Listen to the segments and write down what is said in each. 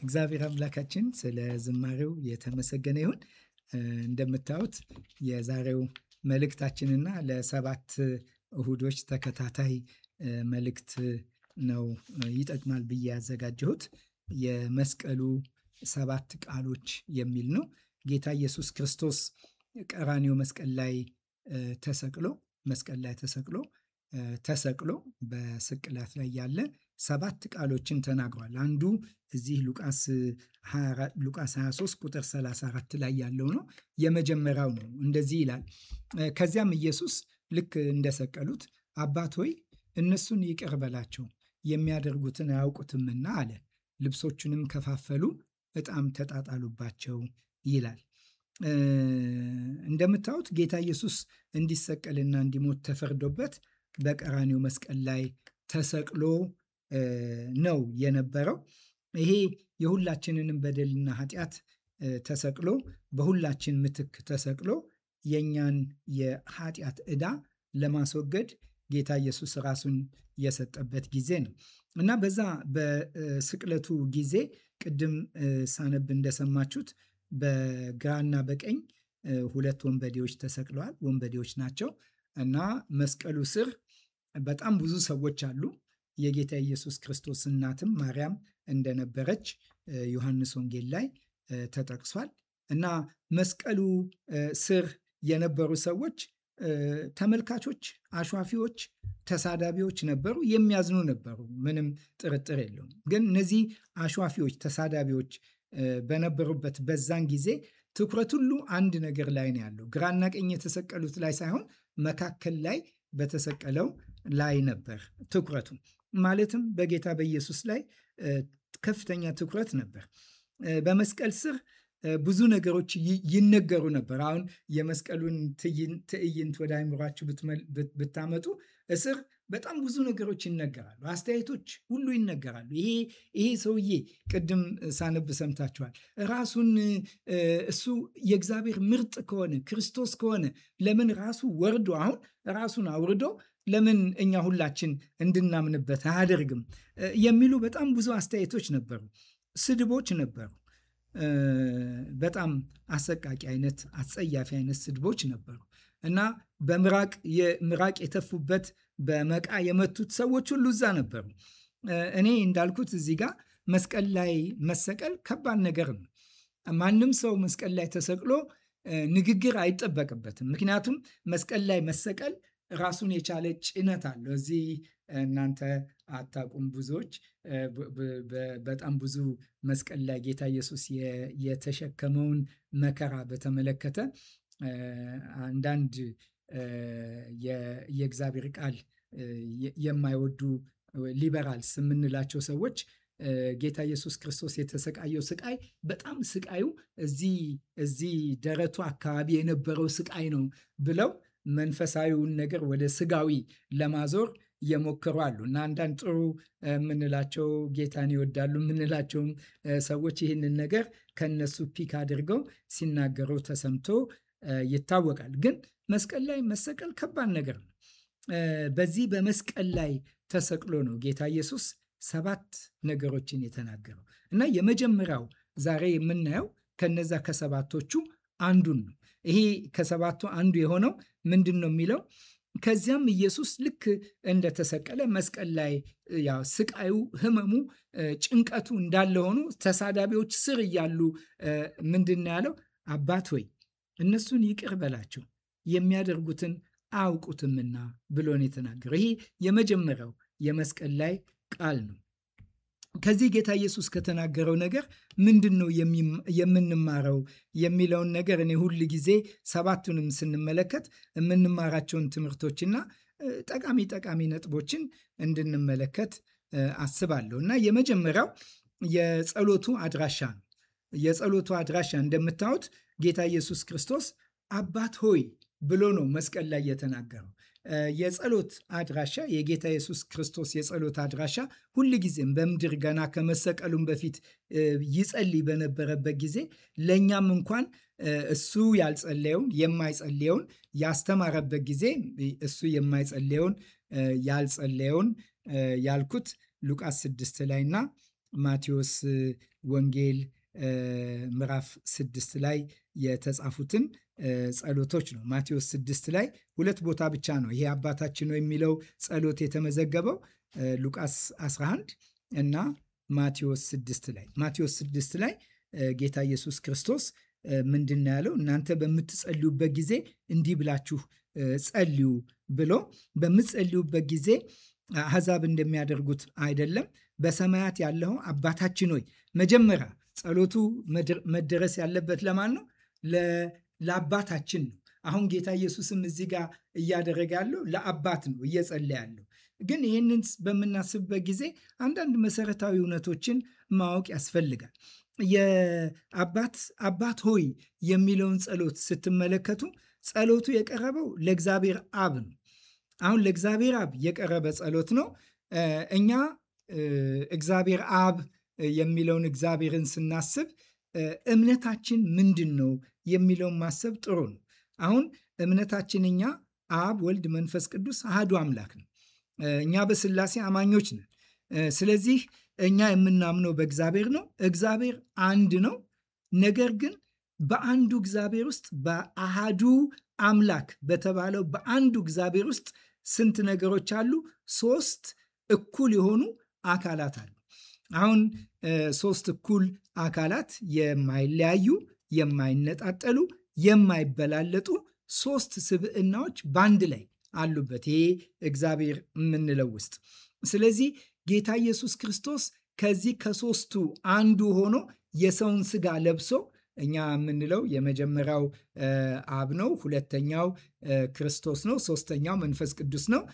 እግዚአብሔር አምላካችን ስለ ዝማሬው የተመሰገነ ይሁን። እንደምታዩት የዛሬው መልእክታችንና ለሰባት እሁዶች ተከታታይ መልእክት ነው ይጠቅማል ብዬ ያዘጋጀሁት የመስቀሉ ሰባት ቃሎች የሚል ነው። ጌታ ኢየሱስ ክርስቶስ ቀራኒዮ መስቀል ላይ ተሰቅሎ መስቀል ላይ ተሰቅሎ ተሰቅሎ በስቅላት ላይ ያለ ሰባት ቃሎችን ተናግሯል። አንዱ እዚህ ሉቃስ 23 ቁጥር 34 ላይ ያለው ነው። የመጀመሪያው ነው። እንደዚህ ይላል። ከዚያም ኢየሱስ ልክ እንደሰቀሉት አባት ሆይ እነሱን ይቅር በላቸው የሚያደርጉትን አያውቁትምና አለ። ልብሶቹንም ከፋፈሉ፣ ዕጣም ተጣጣሉባቸው ይላል። እንደምታዩት ጌታ ኢየሱስ እንዲሰቀልና እንዲሞት ተፈርዶበት በቀራኒው መስቀል ላይ ተሰቅሎ ነው የነበረው። ይሄ የሁላችንንም በደልና ኃጢአት ተሰቅሎ በሁላችን ምትክ ተሰቅሎ የእኛን የኃጢአት ዕዳ ለማስወገድ ጌታ ኢየሱስ ራሱን የሰጠበት ጊዜ ነው እና በዛ በስቅለቱ ጊዜ ቅድም ሳነብ እንደሰማችሁት በግራና በቀኝ ሁለት ወንበዴዎች ተሰቅለዋል። ወንበዴዎች ናቸው እና መስቀሉ ስር በጣም ብዙ ሰዎች አሉ። የጌታ ኢየሱስ ክርስቶስ እናትም ማርያም እንደነበረች ዮሐንስ ወንጌል ላይ ተጠቅሷል እና መስቀሉ ስር የነበሩ ሰዎች ተመልካቾች፣ አሿፊዎች፣ ተሳዳቢዎች ነበሩ። የሚያዝኑ ነበሩ። ምንም ጥርጥር የለውም። ግን እነዚህ አሿፊዎች፣ ተሳዳቢዎች በነበሩበት በዛን ጊዜ ትኩረት ሁሉ አንድ ነገር ላይ ነው ያለው። ግራና ቀኝ የተሰቀሉት ላይ ሳይሆን መካከል ላይ በተሰቀለው ላይ ነበር ትኩረቱ። ማለትም በጌታ በኢየሱስ ላይ ከፍተኛ ትኩረት ነበር። በመስቀል ስር ብዙ ነገሮች ይነገሩ ነበር። አሁን የመስቀሉን ትዕይንት ወደ አይምሯችሁ ብታመጡ እስር በጣም ብዙ ነገሮች ይነገራሉ። አስተያየቶች ሁሉ ይነገራሉ። ይሄ ይሄ ሰውዬ ቅድም ሳነብ ሰምታችኋል። ራሱን እሱ የእግዚአብሔር ምርጥ ከሆነ ክርስቶስ ከሆነ ለምን ራሱ ወርዶ አሁን ራሱን አውርዶ ለምን እኛ ሁላችን እንድናምንበት አያደርግም? የሚሉ በጣም ብዙ አስተያየቶች ነበሩ። ስድቦች ነበሩ። በጣም አሰቃቂ አይነት አጸያፊ አይነት ስድቦች ነበሩ እና በምራቅ ምራቅ የተፉበት በመቃ የመቱት ሰዎች ሁሉ እዛ ነበሩ። እኔ እንዳልኩት እዚህ ጋር መስቀል ላይ መሰቀል ከባድ ነገር ነው። ማንም ሰው መስቀል ላይ ተሰቅሎ ንግግር አይጠበቅበትም። ምክንያቱም መስቀል ላይ መሰቀል ራሱን የቻለ ጭነት አለው። እዚህ እናንተ አታውቁም። ብዙዎች በጣም ብዙ መስቀል ላይ ጌታ ኢየሱስ የተሸከመውን መከራ በተመለከተ አንዳንድ የእግዚአብሔር ቃል የማይወዱ ሊበራልስ የምንላቸው ሰዎች ጌታ ኢየሱስ ክርስቶስ የተሰቃየው ስቃይ በጣም ስቃዩ እዚህ እዚህ ደረቱ አካባቢ የነበረው ስቃይ ነው ብለው መንፈሳዊውን ነገር ወደ ስጋዊ ለማዞር እየሞከሩ አሉ እና አንዳንድ ጥሩ የምንላቸው ጌታን ይወዳሉ የምንላቸውም ሰዎች ይህንን ነገር ከነሱ ፒክ አድርገው ሲናገሩ ተሰምቶ ይታወቃል። ግን መስቀል ላይ መሰቀል ከባድ ነገር ነው። በዚህ በመስቀል ላይ ተሰቅሎ ነው ጌታ ኢየሱስ ሰባት ነገሮችን የተናገረው እና የመጀመሪያው ዛሬ የምናየው ከነዛ ከሰባቶቹ አንዱን ነው። ይሄ ከሰባቱ አንዱ የሆነው ምንድን ነው የሚለው ከዚያም ኢየሱስ ልክ እንደተሰቀለ መስቀል ላይ ያው ስቃዩ፣ ህመሙ፣ ጭንቀቱ እንዳለ ሆኑ ተሳዳቢዎች ስር እያሉ ምንድን ነው ያለው? አባት ሆይ እነሱን ይቅር በላቸው የሚያደርጉትን አያውቁትምና ብሎ ነው የተናገረው። ይሄ የመጀመሪያው የመስቀል ላይ ቃል ነው። ከዚህ ጌታ ኢየሱስ ከተናገረው ነገር ምንድን ነው የምንማረው የሚለውን ነገር እኔ ሁል ጊዜ ሰባቱንም ስንመለከት የምንማራቸውን ትምህርቶችና ጠቃሚ ጠቃሚ ነጥቦችን እንድንመለከት አስባለሁ እና የመጀመሪያው የጸሎቱ አድራሻ ነው። የጸሎቱ አድራሻ እንደምታዩት ጌታ ኢየሱስ ክርስቶስ አባት ሆይ ብሎ ነው መስቀል ላይ የተናገረው። የጸሎት አድራሻ የጌታ ኢየሱስ ክርስቶስ የጸሎት አድራሻ ሁልጊዜም በምድር ገና ከመሰቀሉም በፊት ይጸልይ በነበረበት ጊዜ ለእኛም እንኳን እሱ ያልጸለየውን የማይጸልየውን ያስተማረበት ጊዜ እሱ የማይጸልየውን ያልጸለየውን ያልኩት ሉቃስ ስድስት ላይ እና ማቴዎስ ወንጌል ምዕራፍ ስድስት ላይ የተጻፉትን ጸሎቶች ነው። ማቴዎስ ስድስት ላይ ሁለት ቦታ ብቻ ነው ይሄ አባታችን ነው የሚለው ጸሎት የተመዘገበው ሉቃስ 11 እና ማቴዎስ ስድስት ላይ ማቴዎስ ስድስት ላይ ጌታ ኢየሱስ ክርስቶስ ምንድን ነው ያለው? እናንተ በምትጸልዩበት ጊዜ እንዲህ ብላችሁ ጸልዩ ብሎ በምትጸልዩበት ጊዜ አሕዛብ እንደሚያደርጉት አይደለም። በሰማያት ያለው አባታችን ሆይ መጀመሪያ ጸሎቱ መደረስ ያለበት ለማን ነው? ለአባታችን ነው። አሁን ጌታ ኢየሱስም እዚህ ጋር እያደረገ ያለው ለአባት ነው እየጸለየ ያለው። ግን ይህንን በምናስብበት ጊዜ አንዳንድ መሰረታዊ እውነቶችን ማወቅ ያስፈልጋል። የአባት አባት ሆይ የሚለውን ጸሎት ስትመለከቱ ጸሎቱ የቀረበው ለእግዚአብሔር አብ ነው። አሁን ለእግዚአብሔር አብ የቀረበ ጸሎት ነው። እኛ እግዚአብሔር አብ የሚለውን እግዚአብሔርን ስናስብ እምነታችን ምንድን ነው የሚለውን ማሰብ ጥሩ ነው። አሁን እምነታችን እኛ አብ፣ ወልድ፣ መንፈስ ቅዱስ አህዱ አምላክ ነው። እኛ በስላሴ አማኞች ነን። ስለዚህ እኛ የምናምነው በእግዚአብሔር ነው። እግዚአብሔር አንድ ነው። ነገር ግን በአንዱ እግዚአብሔር ውስጥ በአሃዱ አምላክ በተባለው በአንዱ እግዚአብሔር ውስጥ ስንት ነገሮች አሉ? ሶስት እኩል የሆኑ አካላት አሉ። አሁን ሶስት እኩል አካላት የማይለያዩ፣ የማይነጣጠሉ፣ የማይበላለጡ ሶስት ስብዕናዎች በአንድ ላይ አሉበት ይሄ እግዚአብሔር የምንለው ውስጥ። ስለዚህ ጌታ ኢየሱስ ክርስቶስ ከዚህ ከሶስቱ አንዱ ሆኖ የሰውን ስጋ ለብሶ እኛ የምንለው የመጀመሪያው አብ ነው፣ ሁለተኛው ክርስቶስ ነው፣ ሶስተኛው መንፈስ ቅዱስ ነው።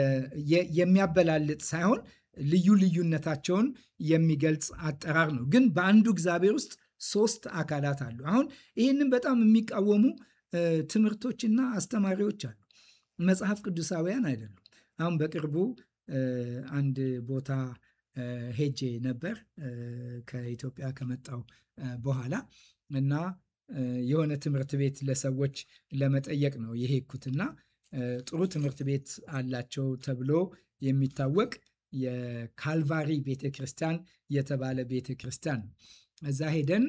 የሚያበላልጥ ሳይሆን ልዩ ልዩነታቸውን የሚገልጽ አጠራር ነው። ግን በአንዱ እግዚአብሔር ውስጥ ሶስት አካላት አሉ። አሁን ይህንን በጣም የሚቃወሙ ትምህርቶችና አስተማሪዎች አሉ። መጽሐፍ ቅዱሳውያን አይደሉም። አሁን በቅርቡ አንድ ቦታ ሄጄ ነበር ከኢትዮጵያ ከመጣው በኋላ እና የሆነ ትምህርት ቤት ለሰዎች ለመጠየቅ ነው የሄድኩትና ጥሩ ትምህርት ቤት አላቸው ተብሎ የሚታወቅ የካልቫሪ ቤተ ክርስቲያን የተባለ ቤተ ክርስቲያን ነው። እዛ ሄደን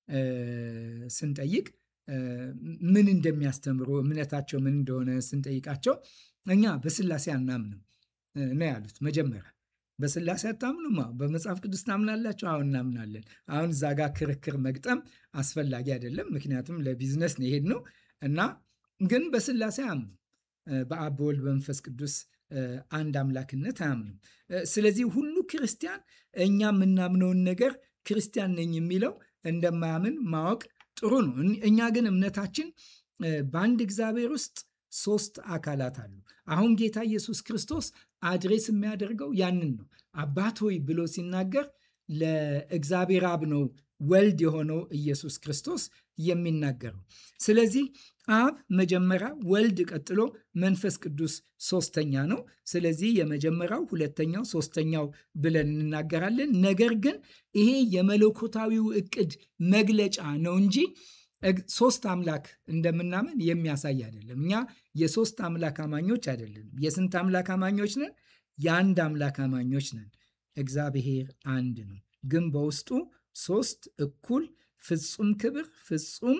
ስንጠይቅ ምን እንደሚያስተምሩ እምነታቸው ምን እንደሆነ ስንጠይቃቸው እኛ በስላሴ አናምንም ነው ያሉት። መጀመሪያ በስላሴ አታምኑም? በመጽሐፍ ቅዱስ ታምናላችሁ? አሁን እናምናለን። አሁን እዛ ጋር ክርክር መግጠም አስፈላጊ አይደለም፣ ምክንያቱም ለቢዝነስ ነው የሄድነው እና ግን በስላሴ አያምኑ በአብ በወልድ በመንፈስ ቅዱስ አንድ አምላክነት አያምኑም። ስለዚህ ሁሉ ክርስቲያን እኛ የምናምነውን ነገር ክርስቲያን ነኝ የሚለው እንደማያምን ማወቅ ጥሩ ነው። እኛ ግን እምነታችን በአንድ እግዚአብሔር ውስጥ ሶስት አካላት አሉ። አሁን ጌታ ኢየሱስ ክርስቶስ አድሬስ የሚያደርገው ያንን ነው። አባት ሆይ ብሎ ሲናገር ለእግዚአብሔር አብ ነው ወልድ የሆነው ኢየሱስ ክርስቶስ የሚናገረው። ስለዚህ አብ መጀመሪያ፣ ወልድ ቀጥሎ፣ መንፈስ ቅዱስ ሶስተኛ ነው። ስለዚህ የመጀመሪያው፣ ሁለተኛው፣ ሶስተኛው ብለን እንናገራለን። ነገር ግን ይሄ የመለኮታዊው እቅድ መግለጫ ነው እንጂ ሶስት አምላክ እንደምናምን የሚያሳይ አይደለም። እኛ የሶስት አምላክ አማኞች አይደለንም። የስንት አምላክ አማኞች ነን? የአንድ አምላክ አማኞች ነን። እግዚአብሔር አንድ ነው፣ ግን በውስጡ ሶስት እኩል ፍጹም ክብር፣ ፍጹም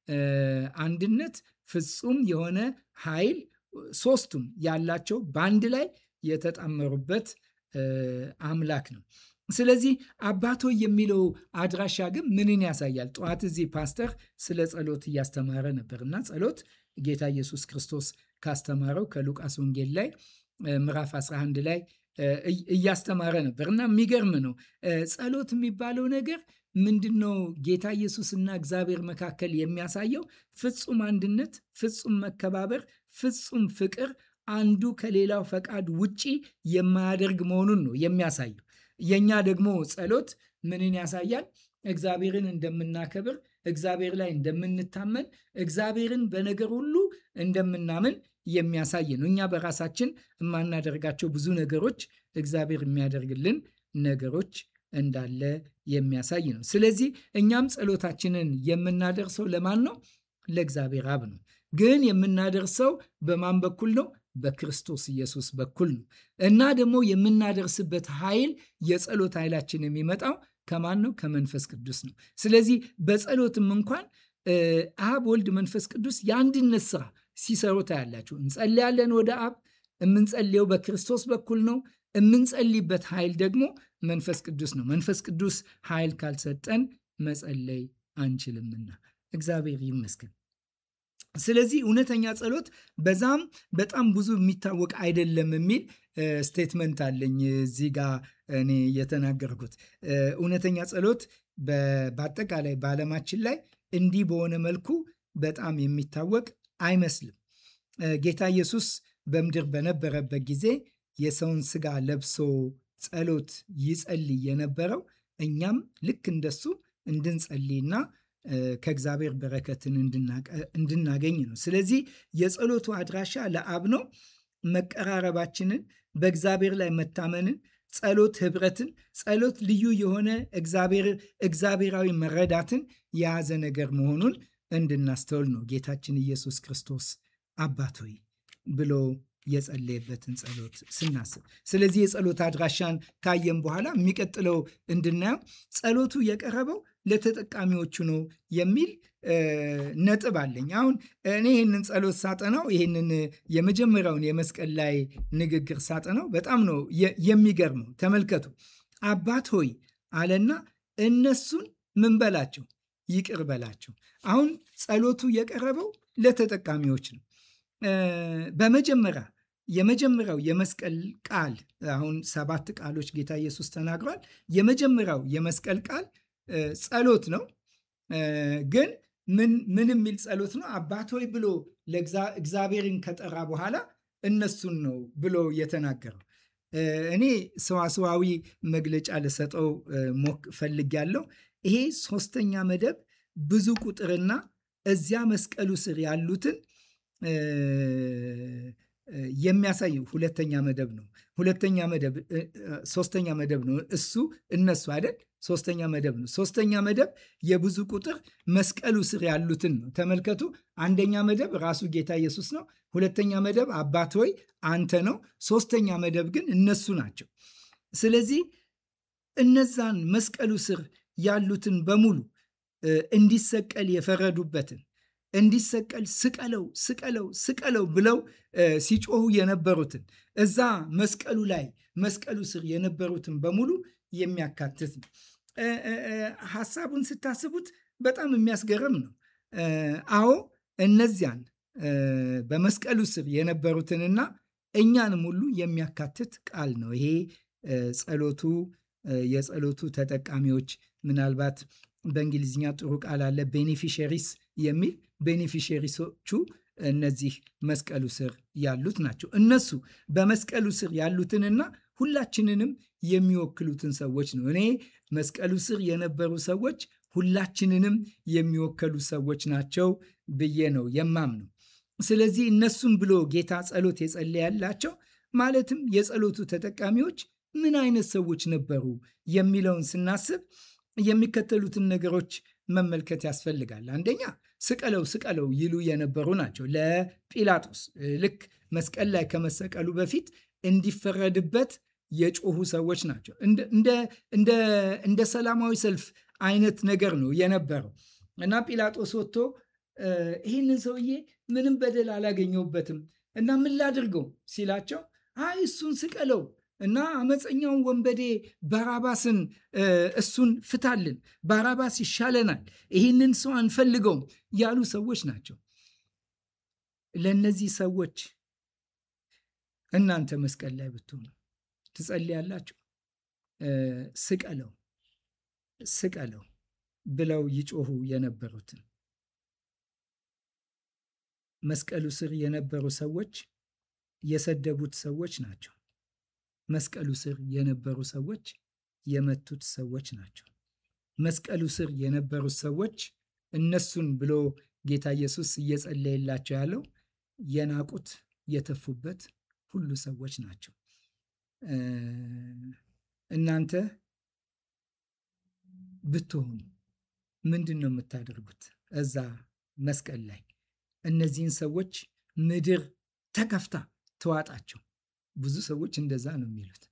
አንድነት፣ ፍጹም የሆነ ኃይል ሶስቱም ያላቸው በአንድ ላይ የተጣመሩበት አምላክ ነው። ስለዚህ አባቶ የሚለው አድራሻ ግን ምንን ያሳያል? ጠዋት እዚህ ፓስተር ስለ ጸሎት እያስተማረ ነበር እና ጸሎት ጌታ ኢየሱስ ክርስቶስ ካስተማረው ከሉቃስ ወንጌል ላይ ምዕራፍ 11 ላይ እያስተማረ ነበር እና የሚገርም ነው። ጸሎት የሚባለው ነገር ምንድን ነው? ጌታ ኢየሱስና እግዚአብሔር መካከል የሚያሳየው ፍጹም አንድነት፣ ፍጹም መከባበር፣ ፍጹም ፍቅር አንዱ ከሌላው ፈቃድ ውጪ የማያደርግ መሆኑን ነው የሚያሳየው። የእኛ ደግሞ ጸሎት ምንን ያሳያል? እግዚአብሔርን እንደምናከብር፣ እግዚአብሔር ላይ እንደምንታመን፣ እግዚአብሔርን በነገር ሁሉ እንደምናምን የሚያሳይ ነው። እኛ በራሳችን የማናደርጋቸው ብዙ ነገሮች እግዚአብሔር የሚያደርግልን ነገሮች እንዳለ የሚያሳይ ነው። ስለዚህ እኛም ጸሎታችንን የምናደርሰው ለማን ነው? ለእግዚአብሔር አብ ነው። ግን የምናደርሰው በማን በኩል ነው? በክርስቶስ ኢየሱስ በኩል ነው እና ደግሞ የምናደርስበት ኃይል የጸሎት ኃይላችን የሚመጣው ከማን ነው? ከመንፈስ ቅዱስ ነው። ስለዚህ በጸሎትም እንኳን አብ፣ ወልድ፣ መንፈስ ቅዱስ የአንድነት ስራ ሲሰሩ ታያላችሁ። እንጸልያለን ወደ አብ። የምንጸልየው በክርስቶስ በኩል ነው። የምንጸልይበት ኃይል ደግሞ መንፈስ ቅዱስ ነው። መንፈስ ቅዱስ ኃይል ካልሰጠን መጸለይ አንችልምና እግዚአብሔር ይመስገን። ስለዚህ እውነተኛ ጸሎት በዛም በጣም ብዙ የሚታወቅ አይደለም የሚል ስቴትመንት አለኝ እዚህ ጋ እኔ የተናገርኩት። እውነተኛ ጸሎት በአጠቃላይ በዓለማችን ላይ እንዲህ በሆነ መልኩ በጣም የሚታወቅ አይመስልም። ጌታ ኢየሱስ በምድር በነበረበት ጊዜ የሰውን ስጋ ለብሶ ጸሎት ይጸልይ የነበረው እኛም ልክ እንደሱ እንድንጸልይና ከእግዚአብሔር በረከትን እንድናገኝ ነው። ስለዚህ የጸሎቱ አድራሻ ለአብ ነው። መቀራረባችንን፣ በእግዚአብሔር ላይ መታመንን፣ ጸሎት ህብረትን፣ ጸሎት ልዩ የሆነ እግዚአብሔራዊ መረዳትን የያዘ ነገር መሆኑን እንድናስተውል ነው ጌታችን ኢየሱስ ክርስቶስ አባት ሆይ ብሎ የጸለየበትን ጸሎት ስናስብ። ስለዚህ የጸሎት አድራሻን ካየም በኋላ የሚቀጥለው እንድናየው ጸሎቱ የቀረበው ለተጠቃሚዎቹ ነው የሚል ነጥብ አለኝ። አሁን እኔ ይህንን ጸሎት ሳጠናው ይህንን የመጀመሪያውን የመስቀል ላይ ንግግር ሳጠናው በጣም ነው የሚገርመው። ተመልከቱ። አባት ሆይ አለና እነሱን ምን በላቸው? ይቅር በላቸው። አሁን ጸሎቱ የቀረበው ለተጠቃሚዎች ነው። በመጀመሪያ የመጀመሪያው የመስቀል ቃል አሁን ሰባት ቃሎች ጌታ ኢየሱስ ተናግሯል። የመጀመሪያው የመስቀል ቃል ጸሎት ነው። ግን ምን የሚል ጸሎት ነው? አባት ሆይ ብሎ እግዚአብሔርን ከጠራ በኋላ እነሱን ነው ብሎ የተናገረው። እኔ ሰዋሰዋዊ መግለጫ ልሰጠው ሞክ ፈልጌያለሁ። ይሄ ሶስተኛ መደብ ብዙ ቁጥርና እዚያ መስቀሉ ስር ያሉትን የሚያሳይ ሁለተኛ መደብ ነው። ሁለተኛ መደብ ሶስተኛ መደብ ነው። እሱ እነሱ አይደል? ሶስተኛ መደብ ነው። ሶስተኛ መደብ የብዙ ቁጥር መስቀሉ ስር ያሉትን ነው። ተመልከቱ። አንደኛ መደብ ራሱ ጌታ ኢየሱስ ነው። ሁለተኛ መደብ አባት ሆይ አንተ ነው። ሶስተኛ መደብ ግን እነሱ ናቸው። ስለዚህ እነዛን መስቀሉ ስር ያሉትን በሙሉ እንዲሰቀል የፈረዱበትን እንዲሰቀል ስቀለው ስቀለው ስቀለው ብለው ሲጮሁ የነበሩትን እዛ መስቀሉ ላይ መስቀሉ ስር የነበሩትን በሙሉ የሚያካትት ነው። ሀሳቡን ስታስቡት በጣም የሚያስገርም ነው። አዎ እነዚያን በመስቀሉ ስር የነበሩትንና እኛንም ሁሉ የሚያካትት ቃል ነው። ይሄ ጸሎቱ የጸሎቱ ተጠቃሚዎች ምናልባት በእንግሊዝኛ ጥሩ ቃል አለ ቤኔፊሸሪስ የሚል ቤኔፊሸሪሶቹ እነዚህ መስቀሉ ስር ያሉት ናቸው። እነሱ በመስቀሉ ስር ያሉትንና ሁላችንንም የሚወክሉትን ሰዎች ነው። እኔ መስቀሉ ስር የነበሩ ሰዎች ሁላችንንም የሚወከሉ ሰዎች ናቸው ብዬ ነው የማምነው። ስለዚህ እነሱም ብሎ ጌታ ጸሎት የጸለያላቸው ማለትም የጸሎቱ ተጠቃሚዎች ምን አይነት ሰዎች ነበሩ የሚለውን ስናስብ የሚከተሉትን ነገሮች መመልከት ያስፈልጋል። አንደኛ ስቀለው ስቀለው ይሉ የነበሩ ናቸው። ለጲላጦስ ልክ መስቀል ላይ ከመሰቀሉ በፊት እንዲፈረድበት የጮሁ ሰዎች ናቸው። እንደ ሰላማዊ ሰልፍ አይነት ነገር ነው የነበረው እና ጲላጦስ ወጥቶ ይህንን ሰውዬ ምንም በደል አላገኘውበትም እና ምን ላድርገው ሲላቸው አይ እሱን ስቀለው እና አመፀኛውን ወንበዴ ባራባስን እሱን ፍታልን፣ ባራባስ ይሻለናል፣ ይህንን ሰው አንፈልገውም ያሉ ሰዎች ናቸው። ለእነዚህ ሰዎች እናንተ መስቀል ላይ ብትሆኑ ትጸልያላችሁ? ስቀለው ስቀለው ብለው ይጮሁ የነበሩትን መስቀሉ ስር የነበሩ ሰዎች የሰደቡት ሰዎች ናቸው። መስቀሉ ስር የነበሩ ሰዎች የመቱት ሰዎች ናቸው። መስቀሉ ስር የነበሩት ሰዎች እነሱን ብሎ ጌታ ኢየሱስ እየጸለየላቸው ያለው የናቁት የተፉበት ሁሉ ሰዎች ናቸው። እናንተ ብትሆኑ ምንድን ነው የምታደርጉት? እዛ መስቀል ላይ እነዚህን ሰዎች ምድር ተከፍታ ተዋጣቸው። ብዙ ሰዎች እንደዛ ነው የሚሉት።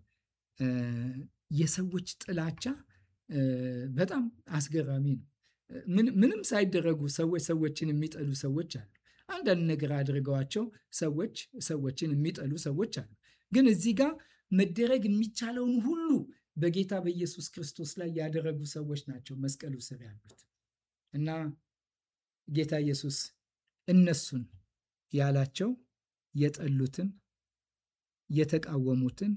የሰዎች ጥላቻ በጣም አስገራሚ ነው። ምንም ሳይደረጉ ሰዎች ሰዎችን የሚጠሉ ሰዎች አሉ። አንዳንድ ነገር አድርገዋቸው ሰዎች ሰዎችን የሚጠሉ ሰዎች አሉ። ግን እዚህ ጋር መደረግ የሚቻለውን ሁሉ በጌታ በኢየሱስ ክርስቶስ ላይ ያደረጉ ሰዎች ናቸው መስቀሉ ስር ያሉት እና ጌታ ኢየሱስ እነሱን ያላቸው የጠሉትን፣ የተቃወሙትን፣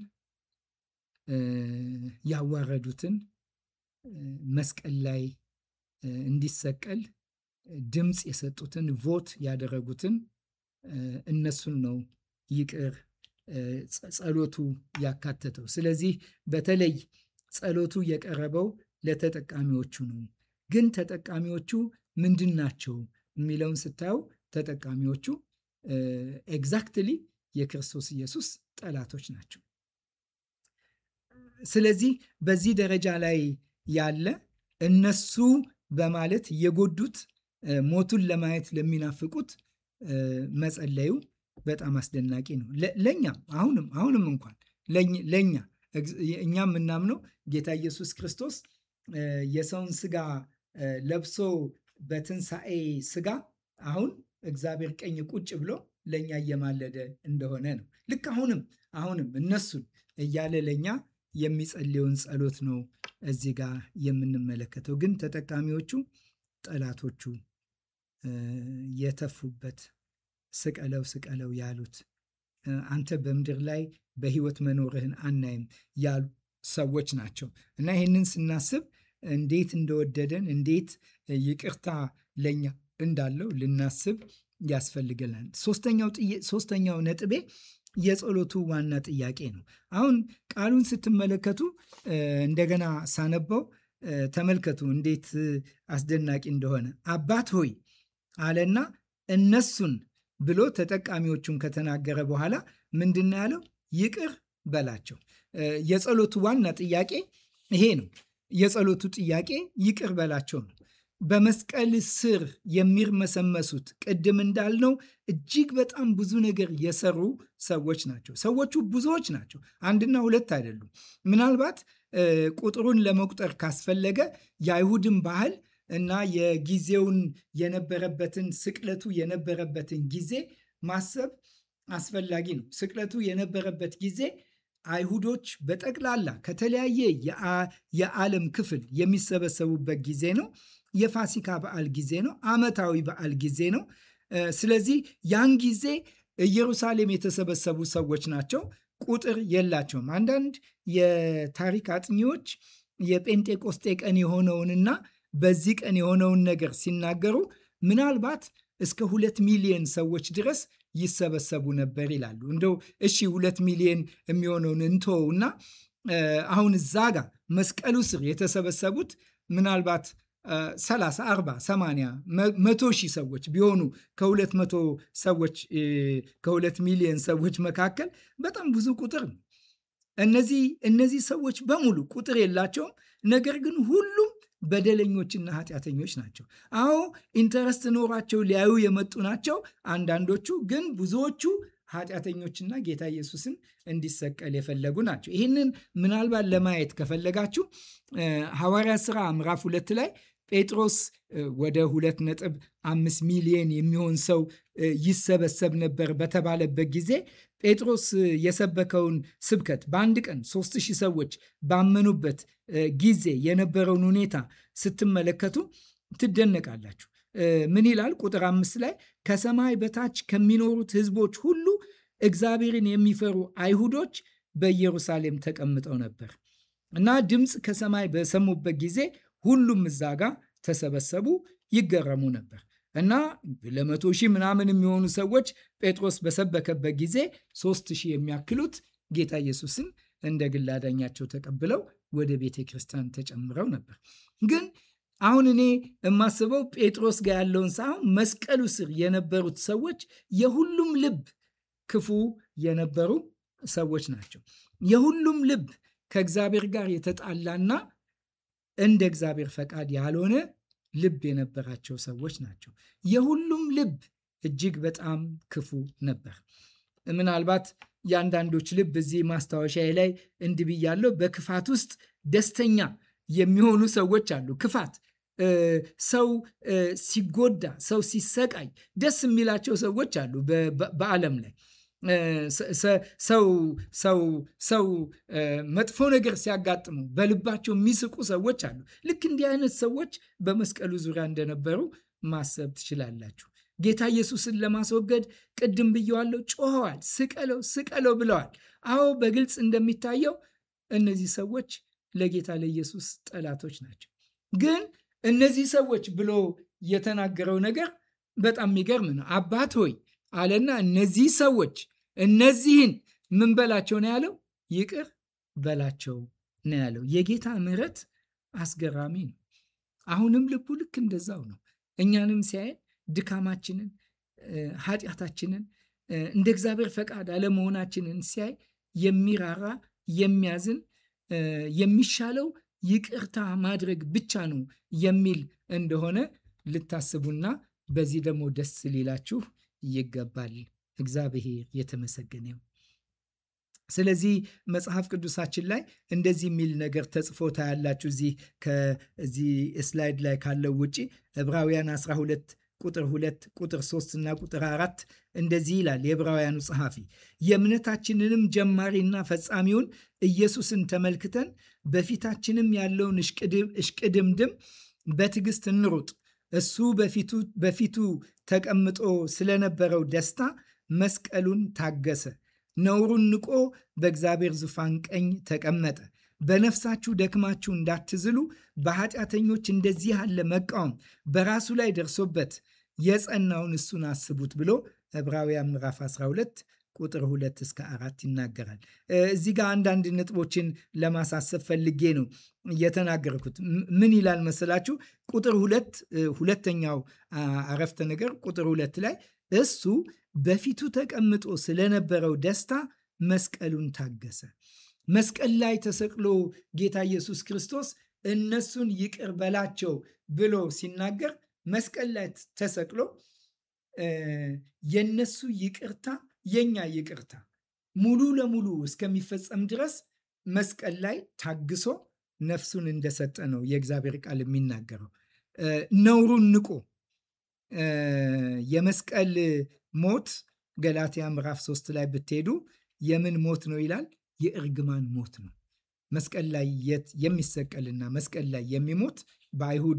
ያዋረዱትን መስቀል ላይ እንዲሰቀል ድምፅ የሰጡትን ቮት ያደረጉትን እነሱን ነው ይቅር ጸሎቱ ያካተተው። ስለዚህ በተለይ ጸሎቱ የቀረበው ለተጠቃሚዎቹ ነው። ግን ተጠቃሚዎቹ ምንድን ናቸው የሚለውን ስታየው ተጠቃሚዎቹ ኤግዛክትሊ የክርስቶስ ኢየሱስ ጠላቶች ናቸው። ስለዚህ በዚህ ደረጃ ላይ ያለ እነሱ በማለት የጎዱት ሞቱን ለማየት ለሚናፍቁት መጸለዩ በጣም አስደናቂ ነው። ለእኛም አሁንም አሁንም እንኳን ለእኛ እኛ የምናምነው ጌታ ኢየሱስ ክርስቶስ የሰውን ስጋ ለብሶ በትንሣኤ ስጋ አሁን እግዚአብሔር ቀኝ ቁጭ ብሎ ለእኛ እየማለደ እንደሆነ ነው። ልክ አሁንም አሁንም እነሱን እያለ ለእኛ የሚጸልየውን ጸሎት ነው እዚህ ጋር የምንመለከተው። ግን ተጠቃሚዎቹ ጠላቶቹ የተፉበት ስቀለው ስቀለው ያሉት አንተ በምድር ላይ በሕይወት መኖርህን አናይም ያሉ ሰዎች ናቸው እና ይህንን ስናስብ እንዴት እንደወደደን እንዴት ይቅርታ ለኛ እንዳለው ልናስብ ያስፈልገናል። ሶስተኛው ነጥቤ የጸሎቱ ዋና ጥያቄ ነው። አሁን ቃሉን ስትመለከቱ እንደገና ሳነበው ተመልከቱ እንዴት አስደናቂ እንደሆነ አባት ሆይ አለና እነሱን ብሎ ተጠቃሚዎቹን ከተናገረ በኋላ ምንድን ነው ያለው? ይቅር በላቸው። የጸሎቱ ዋና ጥያቄ ይሄ ነው። የጸሎቱ ጥያቄ ይቅር በላቸው ነው። በመስቀል ስር የሚርመሰመሱት ቅድም እንዳልነው እጅግ በጣም ብዙ ነገር የሰሩ ሰዎች ናቸው። ሰዎቹ ብዙዎች ናቸው፣ አንድና ሁለት አይደሉም። ምናልባት ቁጥሩን ለመቁጠር ካስፈለገ የአይሁድን ባህል እና የጊዜውን የነበረበትን ስቅለቱ የነበረበትን ጊዜ ማሰብ አስፈላጊ ነው። ስቅለቱ የነበረበት ጊዜ አይሁዶች በጠቅላላ ከተለያየ የዓለም ክፍል የሚሰበሰቡበት ጊዜ ነው። የፋሲካ በዓል ጊዜ ነው። ዓመታዊ በዓል ጊዜ ነው። ስለዚህ ያን ጊዜ ኢየሩሳሌም የተሰበሰቡ ሰዎች ናቸው። ቁጥር የላቸውም። አንዳንድ የታሪክ አጥኚዎች የጴንጤቆስጤ ቀን የሆነውንና በዚህ ቀን የሆነውን ነገር ሲናገሩ ምናልባት እስከ ሁለት ሚሊዮን ሰዎች ድረስ ይሰበሰቡ ነበር ይላሉ። እንደው እሺ ሁለት ሚሊዮን የሚሆነውን እንተወውና አሁን እዛ ጋር መስቀሉ ስር የተሰበሰቡት ምናልባት 30፣ 40፣ 80፣ መቶ ሺህ ሰዎች ቢሆኑ ከሁለት መቶ ሰዎች ከሁለት ሚሊዮን ሰዎች መካከል በጣም ብዙ ቁጥር ነው። እነዚህ እነዚህ ሰዎች በሙሉ ቁጥር የላቸውም። ነገር ግን ሁሉም በደለኞችና ኃጢአተኞች ናቸው። አዎ ኢንተረስት ኖሯቸው ሊያዩ የመጡ ናቸው አንዳንዶቹ፣ ግን ብዙዎቹ ኃጢአተኞችና ጌታ ኢየሱስን እንዲሰቀል የፈለጉ ናቸው። ይህንን ምናልባት ለማየት ከፈለጋችሁ ሐዋርያ ሥራ ምዕራፍ ሁለት ላይ ጴጥሮስ ወደ ሁለት ነጥብ አምስት ሚሊዮን የሚሆን ሰው ይሰበሰብ ነበር በተባለበት ጊዜ ጴጥሮስ የሰበከውን ስብከት በአንድ ቀን ሶስት ሺህ ሰዎች ባመኑበት ጊዜ የነበረውን ሁኔታ ስትመለከቱ ትደነቃላችሁ። ምን ይላል? ቁጥር አምስት ላይ ከሰማይ በታች ከሚኖሩት ሕዝቦች ሁሉ እግዚአብሔርን የሚፈሩ አይሁዶች በኢየሩሳሌም ተቀምጠው ነበር እና ድምፅ ከሰማይ በሰሙበት ጊዜ ሁሉም እዛ ጋር ተሰበሰቡ፣ ይገረሙ ነበር እና ለመቶ ሺህ ምናምን የሚሆኑ ሰዎች ጴጥሮስ በሰበከበት ጊዜ ሶስት ሺህ የሚያክሉት ጌታ ኢየሱስን እንደ ግል አዳኛቸው ተቀብለው ወደ ቤተ ክርስቲያን ተጨምረው ነበር። ግን አሁን እኔ የማስበው ጴጥሮስ ጋር ያለውን ሳይሆን መስቀሉ ስር የነበሩት ሰዎች የሁሉም ልብ ክፉ የነበሩ ሰዎች ናቸው። የሁሉም ልብ ከእግዚአብሔር ጋር የተጣላና እንደ እግዚአብሔር ፈቃድ ያልሆነ ልብ የነበራቸው ሰዎች ናቸው። የሁሉም ልብ እጅግ በጣም ክፉ ነበር። ምናልባት የአንዳንዶች ልብ እዚህ ማስታወሻ ላይ እንዲህ ብያለሁ። በክፋት ውስጥ ደስተኛ የሚሆኑ ሰዎች አሉ። ክፋት ሰው ሲጎዳ፣ ሰው ሲሰቃይ ደስ የሚላቸው ሰዎች አሉ በዓለም ላይ ሰው ሰው ሰው መጥፎ ነገር ሲያጋጥሙ በልባቸው የሚስቁ ሰዎች አሉ። ልክ እንዲህ አይነት ሰዎች በመስቀሉ ዙሪያ እንደነበሩ ማሰብ ትችላላችሁ። ጌታ ኢየሱስን ለማስወገድ ቅድም ብየዋለው፣ ጮኸዋል። ስቀለው ስቀለው ብለዋል። አዎ በግልጽ እንደሚታየው እነዚህ ሰዎች ለጌታ ለኢየሱስ ጠላቶች ናቸው። ግን እነዚህ ሰዎች ብሎ የተናገረው ነገር በጣም የሚገርም ነው። አባት ሆይ አለና እነዚህ ሰዎች እነዚህን ምን በላቸው ነው ያለው? ይቅር በላቸው ነው ያለው። የጌታ ምሕረት አስገራሚ ነው። አሁንም ልቡ ልክ እንደዛው ነው። እኛንም ሲያየን ድካማችንን፣ ኃጢአታችንን፣ እንደ እግዚአብሔር ፈቃድ አለመሆናችንን ሲያይ የሚራራ የሚያዝን የሚሻለው ይቅርታ ማድረግ ብቻ ነው የሚል እንደሆነ ልታስቡና በዚህ ደግሞ ደስ ሊላችሁ ይገባል። እግዚአብሔር የተመሰገነ ይሁን። ስለዚህ መጽሐፍ ቅዱሳችን ላይ እንደዚህ የሚል ነገር ተጽፎ ታያላችሁ። እዚህ ከዚህ ስላይድ ላይ ካለው ውጪ ዕብራውያን 12 ቁጥር 2 ቁጥር 3 እና ቁጥር 4 እንደዚህ ይላል የዕብራውያኑ ጸሐፊ የእምነታችንንም ጀማሪና ፈጻሚውን ኢየሱስን ተመልክተን በፊታችንም ያለውን እሽቅድምድም በትዕግስት እንሩጥ። እሱ በፊቱ ተቀምጦ ስለነበረው ደስታ መስቀሉን ታገሰ፣ ነውሩን ንቆ በእግዚአብሔር ዙፋን ቀኝ ተቀመጠ። በነፍሳችሁ ደክማችሁ እንዳትዝሉ በኃጢአተኞች እንደዚህ ያለ መቃወም በራሱ ላይ ደርሶበት የጸናውን እሱን አስቡት ብሎ ዕብራውያን ምዕራፍ 12 ቁጥር 2 እስከ አራት ይናገራል። እዚህ ጋር አንዳንድ ነጥቦችን ለማሳሰብ ፈልጌ ነው የተናገርኩት። ምን ይላል መሰላችሁ? ቁጥር ሁለት ሁለተኛው አረፍተ ነገር ቁጥር ሁለት ላይ እሱ በፊቱ ተቀምጦ ስለነበረው ደስታ መስቀሉን ታገሰ። መስቀል ላይ ተሰቅሎ ጌታ ኢየሱስ ክርስቶስ እነሱን ይቅር በላቸው ብሎ ሲናገር መስቀል ላይ ተሰቅሎ የነሱ ይቅርታ የኛ ይቅርታ ሙሉ ለሙሉ እስከሚፈጸም ድረስ መስቀል ላይ ታግሶ ነፍሱን እንደሰጠ ነው የእግዚአብሔር ቃል የሚናገረው። ነውሩን ንቆ የመስቀል ሞት ገላትያ ምዕራፍ ሶስት ላይ ብትሄዱ የምን ሞት ነው ይላል? የእርግማን ሞት ነው። መስቀል ላይ የሚሰቀልና መስቀል ላይ የሚሞት በአይሁድ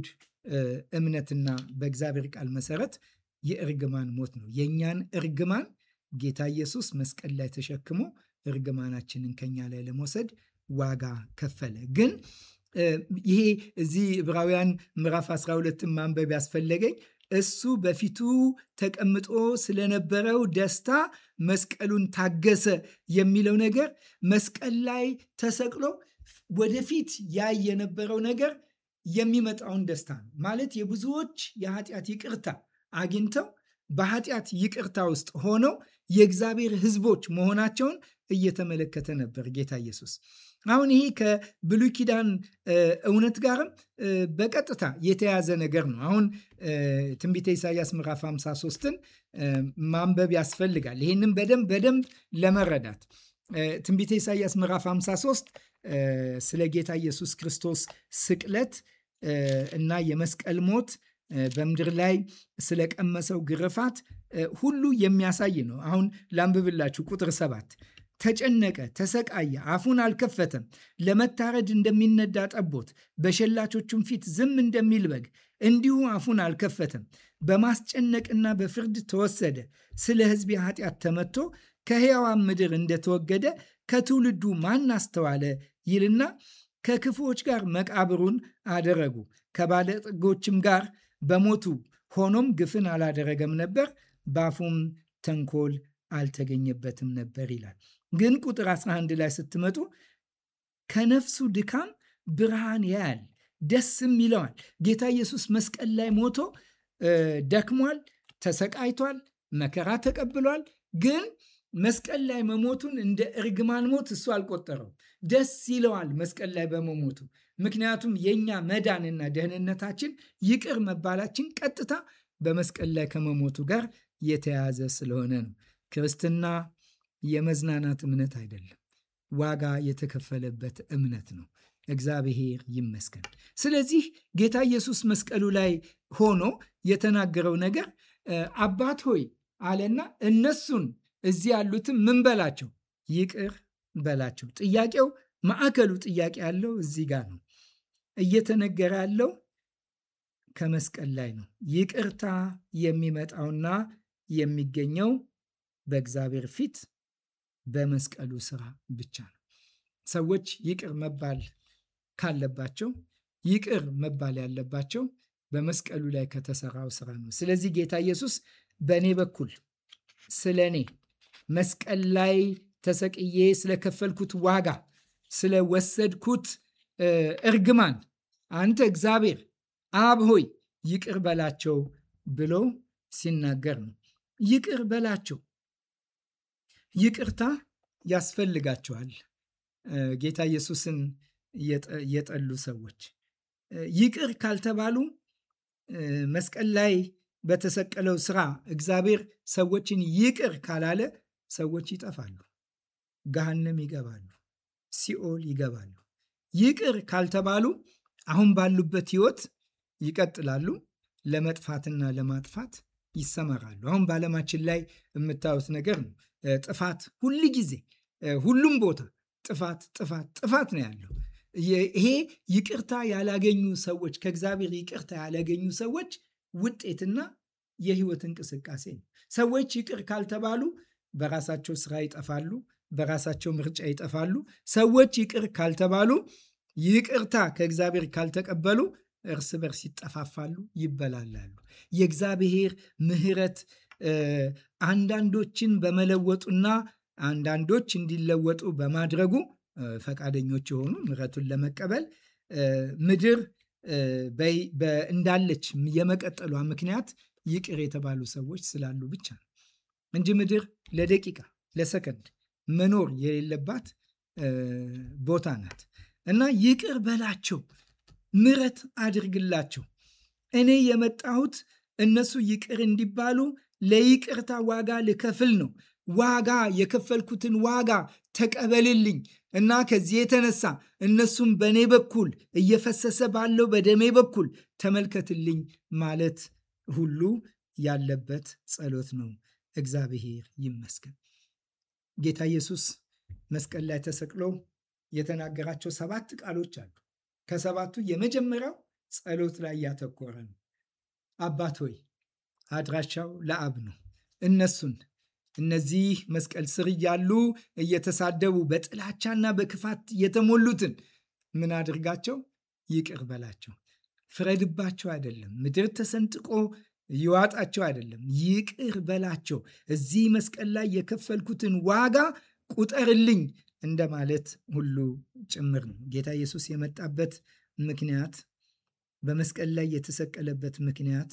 እምነትና በእግዚአብሔር ቃል መሰረት የእርግማን ሞት ነው። የእኛን እርግማን ጌታ ኢየሱስ መስቀል ላይ ተሸክሞ እርግማናችንን ከኛ ላይ ለመውሰድ ዋጋ ከፈለ። ግን ይሄ እዚህ ዕብራውያን ምዕራፍ 12ን ማንበብ ያስፈለገኝ እሱ በፊቱ ተቀምጦ ስለነበረው ደስታ መስቀሉን ታገሰ የሚለው ነገር መስቀል ላይ ተሰቅሎ ወደፊት ያይ የነበረው ነገር የሚመጣውን ደስታ ነው። ማለት የብዙዎች የኃጢአት ይቅርታ አግኝተው በኃጢአት ይቅርታ ውስጥ ሆነው የእግዚአብሔር ሕዝቦች መሆናቸውን እየተመለከተ ነበር ጌታ ኢየሱስ። አሁን ይሄ ከብሉይ ኪዳን እውነት ጋርም በቀጥታ የተያዘ ነገር ነው። አሁን ትንቢተ ኢሳያስ ምዕራፍ 53ን ማንበብ ያስፈልጋል። ይህንም በደንብ በደንብ ለመረዳት ትንቢተ ኢሳያስ ምዕራፍ 53 ስለ ጌታ ኢየሱስ ክርስቶስ ስቅለት እና የመስቀል ሞት በምድር ላይ ስለቀመሰው ግርፋት ሁሉ የሚያሳይ ነው። አሁን ላንብብላችሁ ቁጥር ሰባት ተጨነቀ፣ ተሰቃየ፣ አፉን አልከፈተም። ለመታረድ እንደሚነዳ ጠቦት በሸላቾቹም ፊት ዝም እንደሚል በግ እንዲሁ አፉን አልከፈተም። በማስጨነቅና በፍርድ ተወሰደ። ስለ ሕዝቤ ኃጢአት ተመቶ ከሕያዋን ምድር እንደተወገደ ከትውልዱ ማን አስተዋለ ይልና ከክፉዎች ጋር መቃብሩን አደረጉ፣ ከባለጠጎችም ጋር በሞቱ ሆኖም ግፍን አላደረገም ነበር፣ ባፉም ተንኮል አልተገኘበትም ነበር ይላል። ግን ቁጥር 11 ላይ ስትመጡ ከነፍሱ ድካም ብርሃን ያያል፣ ደስም ይለዋል። ጌታ ኢየሱስ መስቀል ላይ ሞቶ ደክሟል፣ ተሰቃይቷል፣ መከራ ተቀብሏል። ግን መስቀል ላይ መሞቱን እንደ እርግማን ሞት እሱ አልቆጠረውም። ደስ ይለዋል መስቀል ላይ በመሞቱ ምክንያቱም የእኛ መዳንና ደህንነታችን ይቅር መባላችን ቀጥታ በመስቀል ላይ ከመሞቱ ጋር የተያያዘ ስለሆነ ነው። ክርስትና የመዝናናት እምነት አይደለም። ዋጋ የተከፈለበት እምነት ነው። እግዚአብሔር ይመስገን። ስለዚህ ጌታ ኢየሱስ መስቀሉ ላይ ሆኖ የተናገረው ነገር አባት ሆይ አለና እነሱን እዚህ ያሉትም ምን በላቸው? ይቅር በላቸው። ጥያቄው ማዕከሉ ጥያቄ ያለው እዚህ ጋር ነው። እየተነገረ ያለው ከመስቀል ላይ ነው። ይቅርታ የሚመጣውና የሚገኘው በእግዚአብሔር ፊት በመስቀሉ ስራ ብቻ ነው። ሰዎች ይቅር መባል ካለባቸው ይቅር መባል ያለባቸው በመስቀሉ ላይ ከተሰራው ስራ ነው። ስለዚህ ጌታ ኢየሱስ በእኔ በኩል ስለ እኔ መስቀል ላይ ተሰቅዬ ስለከፈልኩት ዋጋ ስለወሰድኩት እርግማን አንተ እግዚአብሔር አብ ሆይ ይቅር በላቸው ብሎ ሲናገር ነው። ይቅር በላቸው። ይቅርታ ያስፈልጋቸዋል። ጌታ ኢየሱስን የጠሉ ሰዎች ይቅር ካልተባሉ መስቀል ላይ በተሰቀለው ስራ እግዚአብሔር ሰዎችን ይቅር ካላለ ሰዎች ይጠፋሉ፣ ገሃነም ይገባሉ፣ ሲኦል ይገባሉ። ይቅር ካልተባሉ አሁን ባሉበት ህይወት ይቀጥላሉ፣ ለመጥፋትና ለማጥፋት ይሰማራሉ። አሁን በዓለማችን ላይ የምታዩት ነገር ነው። ጥፋት ሁል ጊዜ ሁሉም ቦታ ጥፋት ጥፋት ጥፋት ነው ያለው። ይሄ ይቅርታ ያላገኙ ሰዎች ከእግዚአብሔር ይቅርታ ያላገኙ ሰዎች ውጤትና የህይወት እንቅስቃሴ ነው። ሰዎች ይቅር ካልተባሉ በራሳቸው ስራ ይጠፋሉ፣ በራሳቸው ምርጫ ይጠፋሉ። ሰዎች ይቅር ካልተባሉ ይቅርታ ከእግዚአብሔር ካልተቀበሉ እርስ በርስ ይጠፋፋሉ፣ ይበላላሉ። የእግዚአብሔር ምሕረት አንዳንዶችን በመለወጡና አንዳንዶች እንዲለወጡ በማድረጉ ፈቃደኞች የሆኑ ምሕረቱን ለመቀበል ምድር እንዳለች የመቀጠሏ ምክንያት ይቅር የተባሉ ሰዎች ስላሉ ብቻ ነው እንጂ ምድር ለደቂቃ ለሰከንድ መኖር የሌለባት ቦታ ናት እና ይቅር በላቸው፣ ምሕረት አድርግላቸው። እኔ የመጣሁት እነሱ ይቅር እንዲባሉ ለይቅርታ ዋጋ ልከፍል ነው። ዋጋ የከፈልኩትን ዋጋ ተቀበልልኝ እና ከዚህ የተነሳ እነሱም በእኔ በኩል እየፈሰሰ ባለው በደሜ በኩል ተመልከትልኝ ማለት ሁሉ ያለበት ጸሎት ነው። እግዚአብሔር ይመስገን። ጌታ ኢየሱስ መስቀል ላይ ተሰቅሎ የተናገራቸው ሰባት ቃሎች አሉ። ከሰባቱ የመጀመሪያው ጸሎት ላይ ያተኮረ ነው። አባት ሆይ አድራሻው ለአብ ነው። እነሱን እነዚህ መስቀል ስር እያሉ እየተሳደቡ በጥላቻና በክፋት የተሞሉትን ምን አድርጋቸው? ይቅር በላቸው። ፍረድባቸው አይደለም። ምድር ተሰንጥቆ ይዋጣቸው አይደለም። ይቅር በላቸው። እዚህ መስቀል ላይ የከፈልኩትን ዋጋ ቁጠርልኝ እንደማለት ሁሉ ጭምር ነው። ጌታ ኢየሱስ የመጣበት ምክንያት በመስቀል ላይ የተሰቀለበት ምክንያት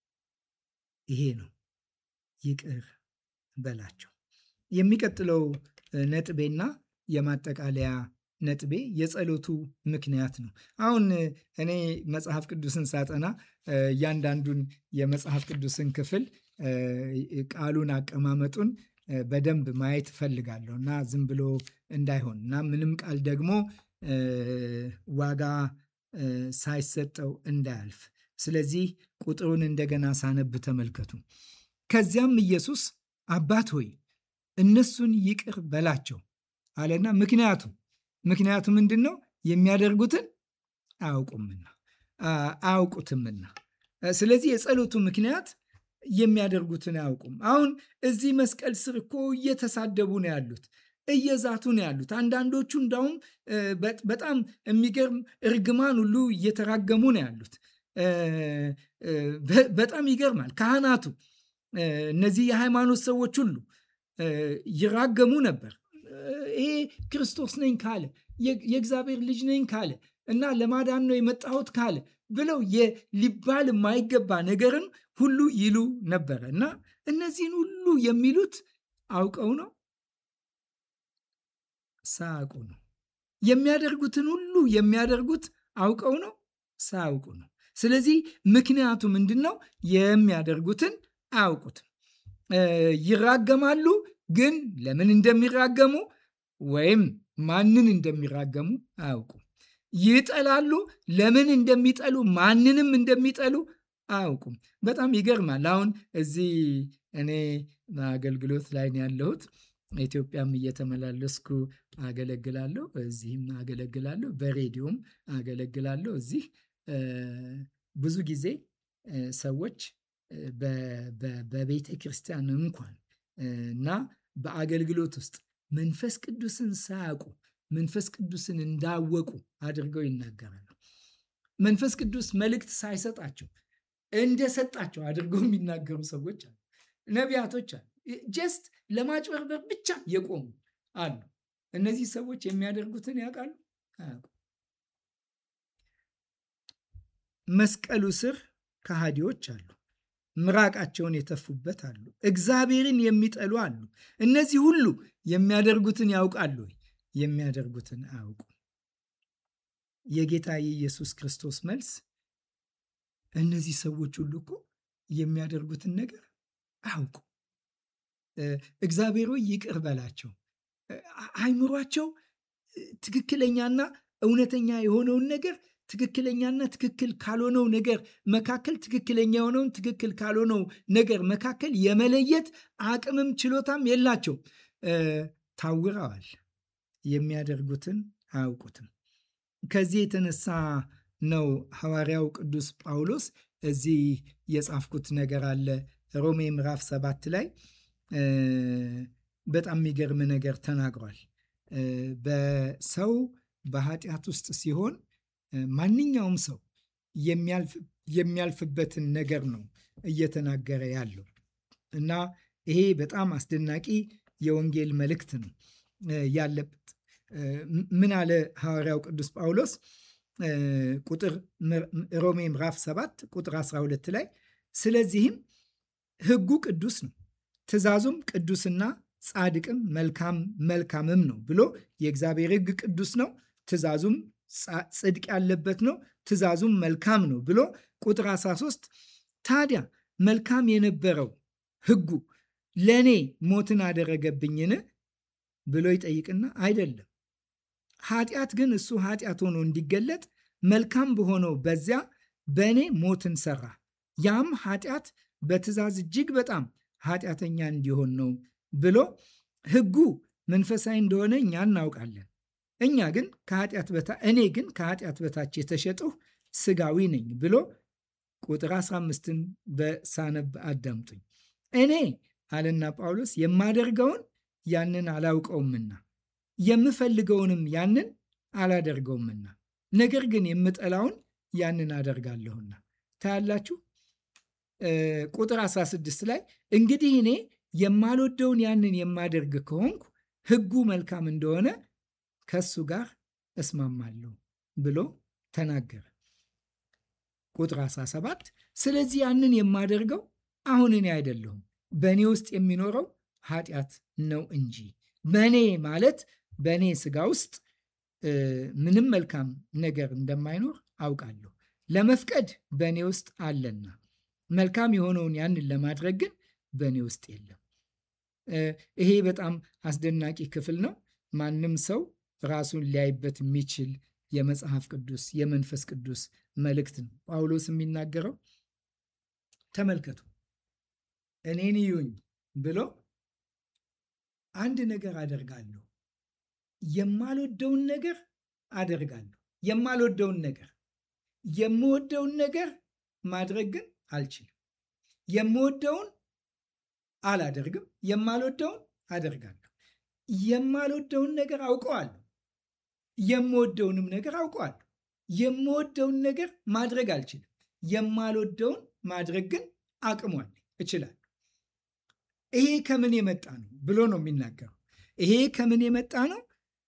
ይሄ ነው። ይቅር በላቸው። የሚቀጥለው ነጥቤና የማጠቃለያ ነጥቤ የጸሎቱ ምክንያት ነው። አሁን እኔ መጽሐፍ ቅዱስን ሳጠና እያንዳንዱን የመጽሐፍ ቅዱስን ክፍል ቃሉን አቀማመጡን በደንብ ማየት እፈልጋለሁ እና ዝም ብሎ እንዳይሆን እና ምንም ቃል ደግሞ ዋጋ ሳይሰጠው እንዳያልፍ። ስለዚህ ቁጥሩን እንደገና ሳነብ ተመልከቱ። ከዚያም ኢየሱስ አባት ሆይ እነሱን ይቅር በላቸው አለና ምክንያቱ ምክንያቱ ምንድን ነው? የሚያደርጉትን አያውቁምና አያውቁትምና። ስለዚህ የጸሎቱ ምክንያት የሚያደርጉትን አያውቁም። አሁን እዚህ መስቀል ስር እኮ እየተሳደቡ ነው ያሉት፣ እየዛቱ ነው ያሉት። አንዳንዶቹ እንዳውም በጣም የሚገርም እርግማን ሁሉ እየተራገሙ ነው ያሉት። በጣም ይገርማል። ካህናቱ እነዚህ የሃይማኖት ሰዎች ሁሉ ይራገሙ ነበር። ይሄ ክርስቶስ ነኝ ካለ የእግዚአብሔር ልጅ ነኝ ካለ እና ለማዳን ነው የመጣሁት ካለ ብለው ሊባል የማይገባ ነገርን ሁሉ ይሉ ነበረ እና እነዚህን ሁሉ የሚሉት አውቀው ነው ሳያውቁ ነው። የሚያደርጉትን ሁሉ የሚያደርጉት አውቀው ነው ሳያውቁ ነው። ስለዚህ ምክንያቱ ምንድን ነው? የሚያደርጉትን አያውቁትም። ይራገማሉ፣ ግን ለምን እንደሚራገሙ ወይም ማንን እንደሚራገሙ አያውቁም። ይጠላሉ። ለምን እንደሚጠሉ ማንንም እንደሚጠሉ አያውቁም። በጣም ይገርማል። አሁን እዚህ እኔ አገልግሎት ላይ ነው ያለሁት። ኢትዮጵያም እየተመላለስኩ አገለግላለሁ። እዚህም አገለግላለሁ። በሬዲዮም አገለግላለሁ። እዚህ ብዙ ጊዜ ሰዎች በቤተ ክርስቲያን እንኳን እና በአገልግሎት ውስጥ መንፈስ ቅዱስን ሳያውቁ መንፈስ ቅዱስን እንዳወቁ አድርገው ይናገራሉ። መንፈስ ቅዱስ መልእክት ሳይሰጣቸው እንደሰጣቸው አድርገው የሚናገሩ ሰዎች አሉ። ነቢያቶች አሉ። ጀስት ለማጭበርበር ብቻ የቆሙ አሉ። እነዚህ ሰዎች የሚያደርጉትን ያውቃሉ አያውቁ። መስቀሉ ስር ከሃዲዎች አሉ። ምራቃቸውን የተፉበት አሉ። እግዚአብሔርን የሚጠሉ አሉ። እነዚህ ሁሉ የሚያደርጉትን ያውቃሉ ወይ? የሚያደርጉትን አያውቁም። የጌታ የኢየሱስ ክርስቶስ መልስ እነዚህ ሰዎች ሁሉ እኮ የሚያደርጉትን ነገር አያውቁ። እግዚአብሔር ሆይ ይቅር በላቸው። አይምሯቸው ትክክለኛና እውነተኛ የሆነውን ነገር ትክክለኛና ትክክል ካልሆነው ነገር መካከል ትክክለኛ የሆነውን ትክክል ካልሆነው ነገር መካከል የመለየት አቅምም ችሎታም የላቸው። ታውረዋል። የሚያደርጉትን አያውቁትም። ከዚህ የተነሳ ነው ሐዋርያው ቅዱስ ጳውሎስ እዚህ የጻፍኩት ነገር አለ ሮሜ ምዕራፍ ሰባት ላይ በጣም የሚገርም ነገር ተናግሯል። በሰው በኃጢአት ውስጥ ሲሆን ማንኛውም ሰው የሚያልፍበትን ነገር ነው እየተናገረ ያለው እና ይሄ በጣም አስደናቂ የወንጌል መልእክት ነው ያለበት። ምን አለ ሐዋርያው ቅዱስ ጳውሎስ ቁጥር ሮሜ ምዕራፍ 7 ቁጥር 12 ላይ ስለዚህም ሕጉ ቅዱስ ነው፣ ትእዛዙም ቅዱስና ጻድቅም መልካም መልካምም ነው ብሎ የእግዚአብሔር ሕግ ቅዱስ ነው፣ ትእዛዙም ጽድቅ ያለበት ነው፣ ትእዛዙም መልካም ነው ብሎ ቁጥር 13 ታዲያ መልካም የነበረው ሕጉ ለእኔ ሞትን አደረገብኝን ብሎ ይጠይቅና አይደለም ኃጢአት ግን እሱ ኃጢአት ሆኖ እንዲገለጥ መልካም በሆነው በዚያ በእኔ ሞትን ሰራ። ያም ኃጢአት በትእዛዝ እጅግ በጣም ኃጢአተኛ እንዲሆን ነው ብሎ ሕጉ መንፈሳዊ እንደሆነ እኛ እናውቃለን። እኛ ግን ከኃጢአት በታ እኔ ግን ከኃጢአት በታች የተሸጥሁ ስጋዊ ነኝ ብሎ ቁጥር 15ን በሳነብ አዳምጡኝ። እኔ አለና ጳውሎስ የማደርገውን ያንን አላውቀውምና የምፈልገውንም ያንን አላደርገውምና ነገር ግን የምጠላውን ያንን አደርጋለሁና። ታያላችሁ። ቁጥር 16 ላይ እንግዲህ እኔ የማልወደውን ያንን የማደርግ ከሆንኩ ሕጉ መልካም እንደሆነ ከሱ ጋር እስማማለሁ ብሎ ተናገረ። ቁጥር 17 ስለዚህ ያንን የማደርገው አሁን እኔ አይደለሁም በእኔ ውስጥ የሚኖረው ኃጢአት ነው እንጂ በእኔ ማለት በእኔ ስጋ ውስጥ ምንም መልካም ነገር እንደማይኖር አውቃለሁ። ለመፍቀድ በእኔ ውስጥ አለና መልካም የሆነውን ያንን ለማድረግ ግን በእኔ ውስጥ የለም። ይሄ በጣም አስደናቂ ክፍል ነው። ማንም ሰው ራሱን ሊያይበት የሚችል የመጽሐፍ ቅዱስ የመንፈስ ቅዱስ መልእክት ነው። ጳውሎስ የሚናገረው ተመልከቱ፣ እኔን እዩኝ ብሎ አንድ ነገር አደርጋለሁ፣ የማልወደውን ነገር አደርጋለሁ። የማልወደውን ነገር የምወደውን ነገር ማድረግ ግን አልችልም። የምወደውን አላደርግም፣ የማልወደውን አደርጋለሁ። የማልወደውን ነገር አውቀዋለሁ፣ የምወደውንም ነገር አውቀዋለሁ። የምወደውን ነገር ማድረግ አልችልም፣ የማልወደውን ማድረግ ግን አቅሟል፣ እችላለሁ። ይሄ ከምን የመጣ ነው ብሎ ነው የሚናገረው። ይሄ ከምን የመጣ ነው?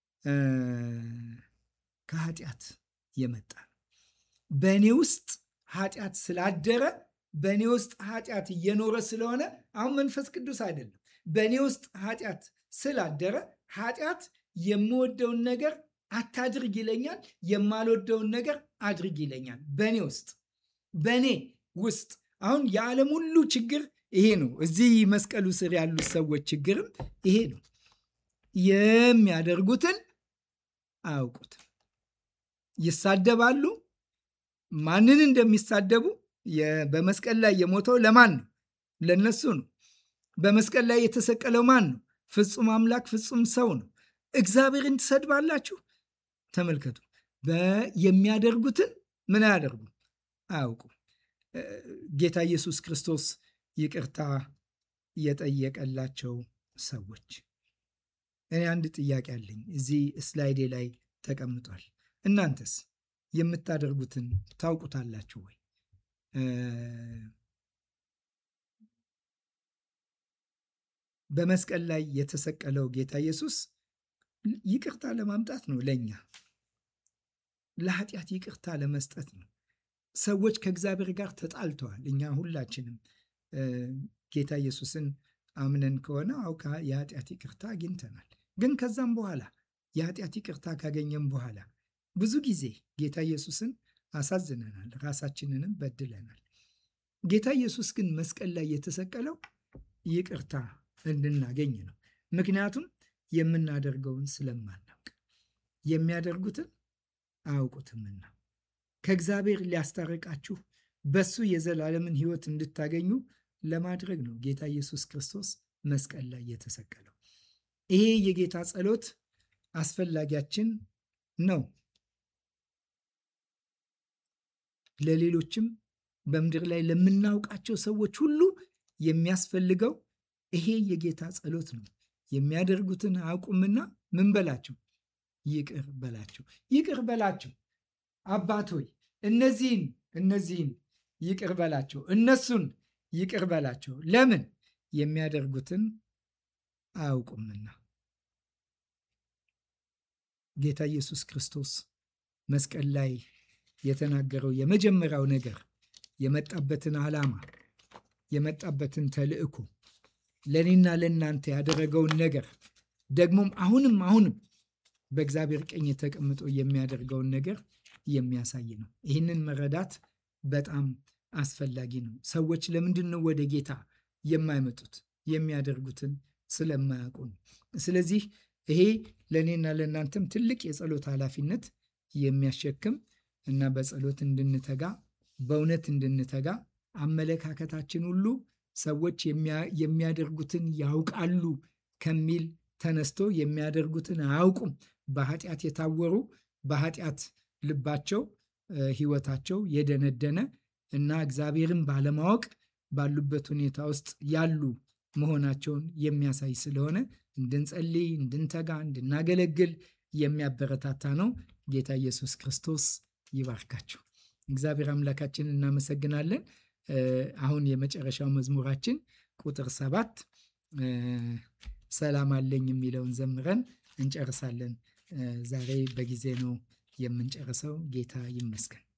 ከኃጢአት የመጣ ነው። በእኔ ውስጥ ኃጢአት ስላደረ በእኔ ውስጥ ኃጢአት እየኖረ ስለሆነ አሁን መንፈስ ቅዱስ አይደለም። በእኔ ውስጥ ኃጢአት ስላደረ ኃጢአት የምወደውን ነገር አታድርግ ይለኛል፣ የማልወደውን ነገር አድርግ ይለኛል። በእኔ ውስጥ በእኔ ውስጥ አሁን የዓለም ሁሉ ችግር ይሄ ነው። እዚህ መስቀሉ ስር ያሉት ሰዎች ችግርም ይሄ ነው። የሚያደርጉትን አያውቁትም። ይሳደባሉ። ማንን እንደሚሳደቡ በመስቀል ላይ የሞተው ለማን ነው? ለነሱ ነው። በመስቀል ላይ የተሰቀለው ማን ነው? ፍጹም አምላክ ፍጹም ሰው ነው። እግዚአብሔርን ትሰድባላችሁ። ተመልከቱ። የሚያደርጉትን ምን አያደርጉ አያውቁ። ጌታ ኢየሱስ ክርስቶስ ይቅርታ የጠየቀላቸው ሰዎች። እኔ አንድ ጥያቄ አለኝ፣ እዚህ ስላይዴ ላይ ተቀምጧል። እናንተስ የምታደርጉትን ታውቁታላችሁ ወይ? በመስቀል ላይ የተሰቀለው ጌታ ኢየሱስ ይቅርታ ለማምጣት ነው። ለእኛ ለኃጢአት ይቅርታ ለመስጠት ነው። ሰዎች ከእግዚአብሔር ጋር ተጣልተዋል። እኛ ሁላችንም ጌታ ኢየሱስን አምነን ከሆነ አውቃ የኃጢአት ይቅርታ አግኝተናል። ግን ከዛም በኋላ የኃጢአት ይቅርታ ካገኘም በኋላ ብዙ ጊዜ ጌታ ኢየሱስን አሳዝነናል፣ ራሳችንንም በድለናል። ጌታ ኢየሱስ ግን መስቀል ላይ የተሰቀለው ይቅርታ እንድናገኝ ነው። ምክንያቱም የምናደርገውን ስለማናውቅ የሚያደርጉትን አያውቁትምና ከእግዚአብሔር ሊያስታርቃችሁ በሱ የዘላለምን ሕይወት እንድታገኙ ለማድረግ ነው ጌታ ኢየሱስ ክርስቶስ መስቀል ላይ የተሰቀለው። ይሄ የጌታ ጸሎት አስፈላጊያችን ነው። ለሌሎችም በምድር ላይ ለምናውቃቸው ሰዎች ሁሉ የሚያስፈልገው ይሄ የጌታ ጸሎት ነው። የሚያደርጉትን አያውቁምና ምን በላቸው? ይቅር በላቸው። ይቅር በላቸው። አባት ሆይ እነዚህን እነዚህን ይቅር በላቸው፣ እነሱን ይቅር በላቸው። ለምን? የሚያደርጉትን አያውቁምና። ጌታ ኢየሱስ ክርስቶስ መስቀል ላይ የተናገረው የመጀመሪያው ነገር የመጣበትን ዓላማ የመጣበትን ተልእኮ ለእኔና ለእናንተ ያደረገውን ነገር ደግሞም አሁንም አሁንም በእግዚአብሔር ቀኝ ተቀምጦ የሚያደርገውን ነገር የሚያሳይ ነው። ይህንን መረዳት በጣም አስፈላጊ ነው። ሰዎች ለምንድን ነው ወደ ጌታ የማይመጡት? የሚያደርጉትን ስለማያውቁ ነው። ስለዚህ ይሄ ለእኔና ለእናንተም ትልቅ የጸሎት ኃላፊነት የሚያሸክም እና በጸሎት እንድንተጋ በእውነት እንድንተጋ አመለካከታችን ሁሉ ሰዎች የሚያደርጉትን ያውቃሉ ከሚል ተነስቶ የሚያደርጉትን አያውቁም፣ በኃጢአት የታወሩ በኃጢአት ልባቸው ሕይወታቸው የደነደነ እና እግዚአብሔርን ባለማወቅ ባሉበት ሁኔታ ውስጥ ያሉ መሆናቸውን የሚያሳይ ስለሆነ እንድንጸልይ፣ እንድንተጋ፣ እንድናገለግል የሚያበረታታ ነው። ጌታ ኢየሱስ ክርስቶስ ይባርካችሁ። እግዚአብሔር አምላካችን እናመሰግናለን። አሁን የመጨረሻው መዝሙራችን ቁጥር ሰባት ሰላም አለኝ የሚለውን ዘምረን እንጨርሳለን። ዛሬ በጊዜ ነው የምንጨርሰው። ጌታ ይመስገን።